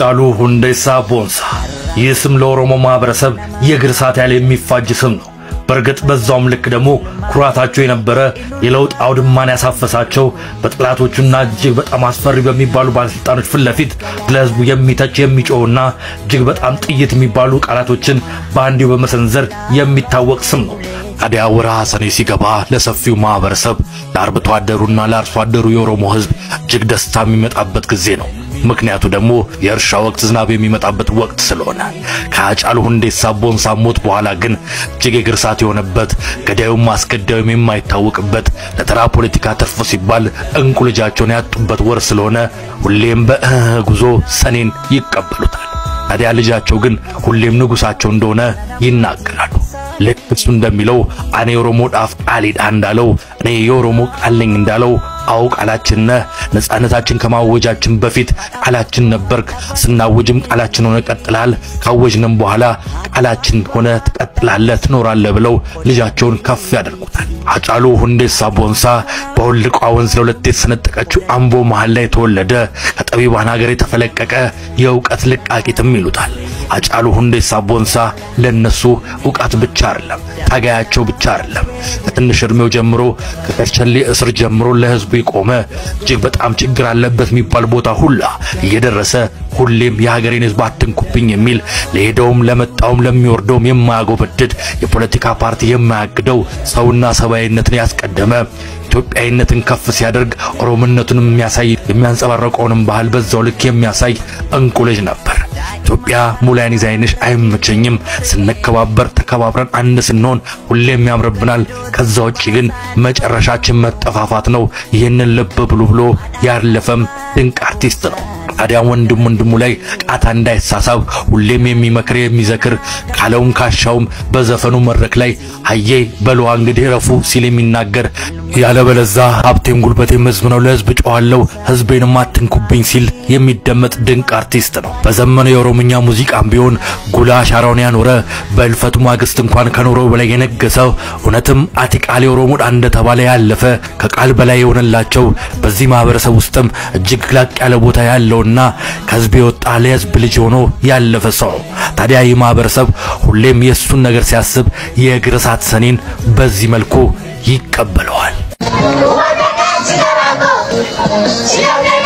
ሃጫሉ ሁንዴሳ ቦንሳ። ይህ ስም ለኦሮሞ ማህበረሰብ የእግር እሳት ያለ የሚፋጅ ስም ነው። በእርግጥ በዛውም ልክ ደግሞ ኩራታቸው የነበረ የለውጥ አውድማን ያሳፈሳቸው በጠላቶቹና እጅግ በጣም አስፈሪ በሚባሉ ባለስልጣኖች ፊት ለፊት ለህዝቡ የሚተች የሚጮህና እጅግ በጣም ጥይት የሚባሉ ቃላቶችን በአንዲው በመሰንዘር የሚታወቅ ስም ነው። ታዲያ ወርሃ ሰኔ ሲገባ ለሰፊው ማህበረሰብ ለአርብቶ አደሩና ለአርሶ አደሩ የኦሮሞ ህዝብ እጅግ ደስታ የሚመጣበት ጊዜ ነው። ምክንያቱ ደግሞ የእርሻ ወቅት ዝናብ የሚመጣበት ወቅት ስለሆነ ከሃጫሉ ሁንዴሳ ቦንሳ ሞት በኋላ ግን እጅግ የእግር እሳት የሆነበት ገዳዩም አስገዳዩም የማይታወቅበት ለተራ ፖለቲካ ትርፍ ሲባል እንቁ ልጃቸውን ያጡበት ወር ስለሆነ ሁሌም በእህ ጉዞ ሰኔን ይቀበሉታል። ታዲያ ልጃቸው ግን ሁሌም ንጉሳቸው እንደሆነ ይናገራሉ። ልክ እሱ እንደሚለው እኔ የኦሮሞ ዳፍ ቃሊዳ እንዳለው እኔ የኦሮሞ ቃል ነኝ እንዳለው አው ቃላችን ነህ። ነጻነታችን ከማወጃችን በፊት ቃላችን ነበርክ። ስናውጅም ቃላችን ሆነ ቀጥላል። ካወጅንም በኋላ ቃላችን ሆነ ትቀጥላለህ፣ ትኖራለህ ብለው ልጃቸውን ከፍ ያደርጉታል። ሃጫሉ ሁንዴሳ ቦንሳ በውልቋ ወንዝ ለሁለት የተሰነጠቀችው አምቦ መሃል ላይ የተወለደ ከጠቢባን ሀገር የተፈለቀቀ የእውቀት ልቃቂትም ይሉታል። ሃጫሉ ሁንዴሳ ቦንሳ ለነሱ እውቀት ብቻ አይደለም፣ ታጋያቸው ብቻ አይደለም። ከትንሽ እድሜው ጀምሮ ከከርቸሌ እስር ጀምሮ ለህዝቡ የቆመ እጅግ በጣም ችግር አለበት የሚባል ቦታ ሁላ እየደረሰ ሁሌም የሀገሬን ህዝብ አትንኩብኝ የሚል ለሄደውም ለመጣውም ለሚወርደውም የማያጎበድድ የፖለቲካ ፓርቲ የማያግደው ሰውና ሰብአዊነትን ያስቀደመ ኢትዮጵያዊነትን ከፍ ሲያደርግ ኦሮሞነቱንም የሚያሳይ የሚያንጸባረቀውንም ባህል በዛው ልክ የሚያሳይ እንቁ ልጅ ነበር። ኢትዮጵያ ሙላያን ይዛይንሽ አይመቸኝም። ስንከባበር ተከባብረን አንድ ስንሆን ሁሌም ያምርብናል። ከዛ ውጪ ግን መጨረሻችን መጠፋፋት ነው። ይህንን ልብ ብሉ ብሎ ያለፈም ድንቅ አርቲስት ነው። ታዲያ ወንድም ወንድሙ ላይ ቃታ እንዳይሳሳብ ሁሌም የሚመክር የሚዘክር ካለውም ካሻውም በዘፈኑ መድረክ ላይ አዬ በለዋ እንግዲህ ረፉ ሲል የሚናገር ያለበለዛ ሀብቴም ጉልበቴም ህዝብ ነው ለህዝብ ጮኋለሁ ህዝቤንም አትንኩብኝ ሲል የሚደመጥ ድንቅ አርቲስት ነው። በዘመነው የኦሮምኛ ሙዚቃም ቢሆን ጉላ አሻራውን ያኖረ በእልፈቱ ማግስት እንኳን ከኖረው በላይ የነገሰው እውነትም አቲቃሌ ኦሮሞ እንደተባለ ያለፈ ከቃል በላይ የሆነላቸው በዚህ ማህበረሰብ ውስጥም እጅግ ላቅ ያለ ቦታ ያለውና ከህዝብ የወጣ ለህዝብ ልጅ ሆኖ ያለፈ ሰው ነው። ታዲያ ይህ ማህበረሰብ ሁሌም የእሱን ነገር ሲያስብ የእግር እሳት ሰኔን በዚህ መልኩ ይቀበለዋል። Siapa